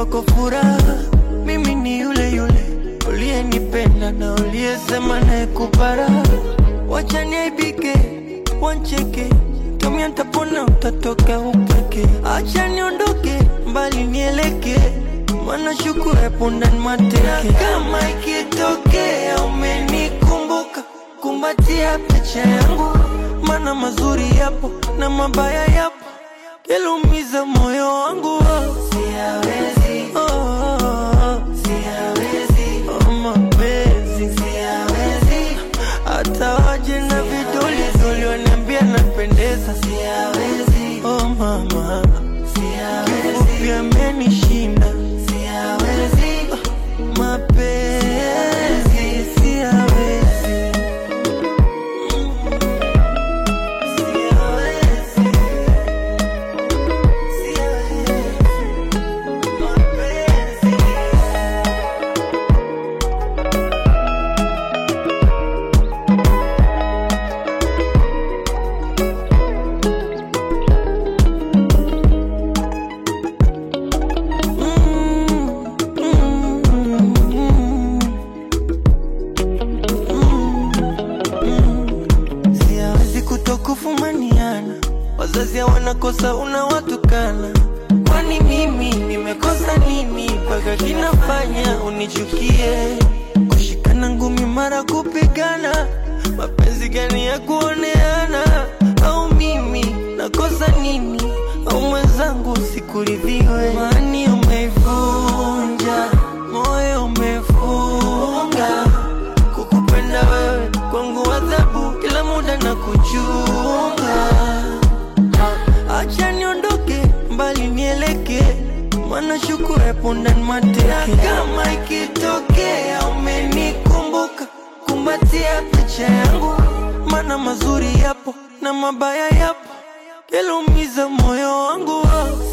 kwako furaha, mimi ni yule yule uliyenipenda na uliyesema naye kupara. Wacha niaibike, wancheke, tumia ntapona, utatoka upeke. Acha niondoke mbali, nieleke maana shuku epo ndani mateke. Na kama ikitokea umenikumbuka, kumbatia picha yangu, maana mazuri yapo na mabaya yapo yalumiza moyo wangu siyawezi, oh, oh, oh. siyawezi, oh, mapenzi siyawezi, hata waje na vidole dole waniambia napendeza siyawezi, oh mama kifupi amenishinda siyawezi, oh, mapenzi siyawezi, Mm, siyawezi. Siawezi kutokufumaniana, wazazi hawana kosa, unawatukana. Kwani mimi nimekosa nini mpaka kinafanya unichukie? Kushikana ngumi mara kupigana, mapenzi gani ya kuoneana? Au mimi nakosa nini? Au mwenzangu sikuridhiwe? Mani umeivunja moyo umefunga kukupenda wewe kwangu adhabu, kila muda na kuchunga. Acha niondoke mbali, nieleke maana shuku epo ndani mateke. Na kama ikitokea umenikumbuka, kumbatia picha yangu, maana mazuri yapo na mabaya yapo, yalumiza moyo wangu.